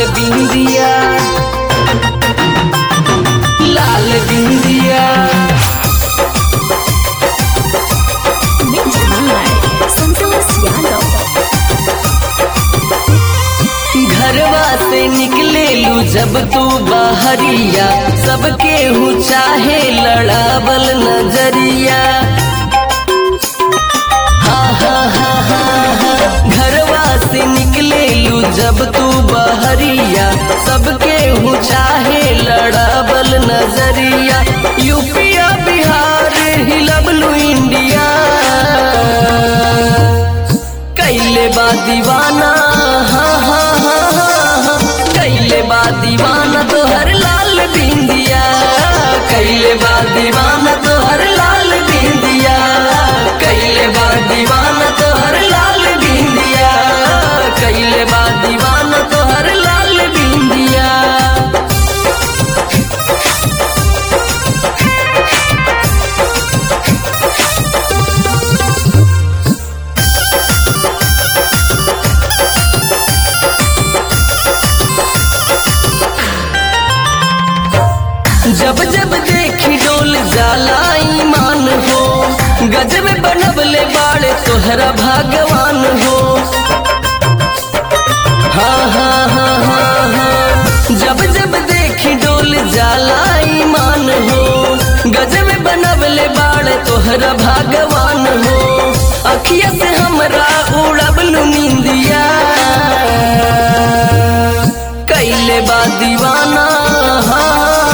बिंदिया लाल बिंदिया Mixed by Santosh Yadav. घरवा से निकले लू जब तू बाहरिया सबके हूँ चाहे लड़ावल नजरिया हाँ हाँ हाँ हाँ हाँ घरवा से निकले लू जब तू बहरिया सबके हूँ चाहे लड़ावल नजरिया यूपिया बिहार हिलबलू इंडिया कैले बा दीवाना हाँ हाँ हाँ हाँ हाँ कैले बा दीवाना तो हर लाल बिंदिया कैले बा दीवाना तो हर लाल बिंदिया कैले बा दीवाना तो हर लाल बिंदिया कैले बा दीवाना तो हर लाल बिंदिया जब जब देखी डोल जाला ईमान हो गजब बनबले बाड़े तोहरा भगवान हो हाँ हाँ हाँ हाँ हाँ जब जब देखी डोल जाला ईमान हो गजब बनबले बाड़े तोहरा भगवान हो अखिया से हमरा उड़बलू निंदिया कैले बा दीवाना हाँ,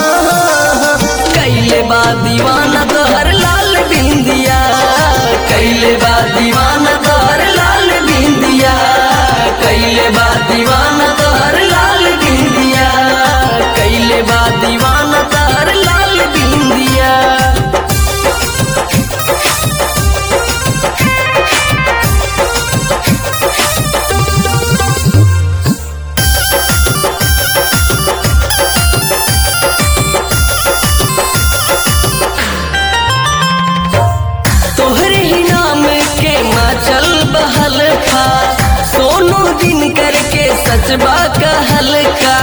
कैले बा दीवाना तोहर लाल बिंदिया कैले बा दीवाना तोहर लाल बिंदिया कैले बा दीवाना तोहर लाल बिंदिया कैले बा दीवाना तोहर लाल बिंदिया तोहरे ही नाम के माचल बहल था सोनू दिन करके सचबा कहल का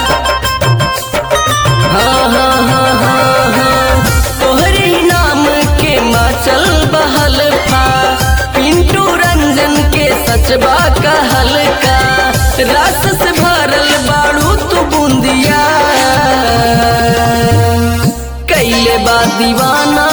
हाँ हाँ हाँ हाँ हाँ तोहरे ही नाम के माचल बहल था पिंटू रंजन के सचबा कहल का रस से भरल बाड़ू तू बूंदिया कैले बा दीवाना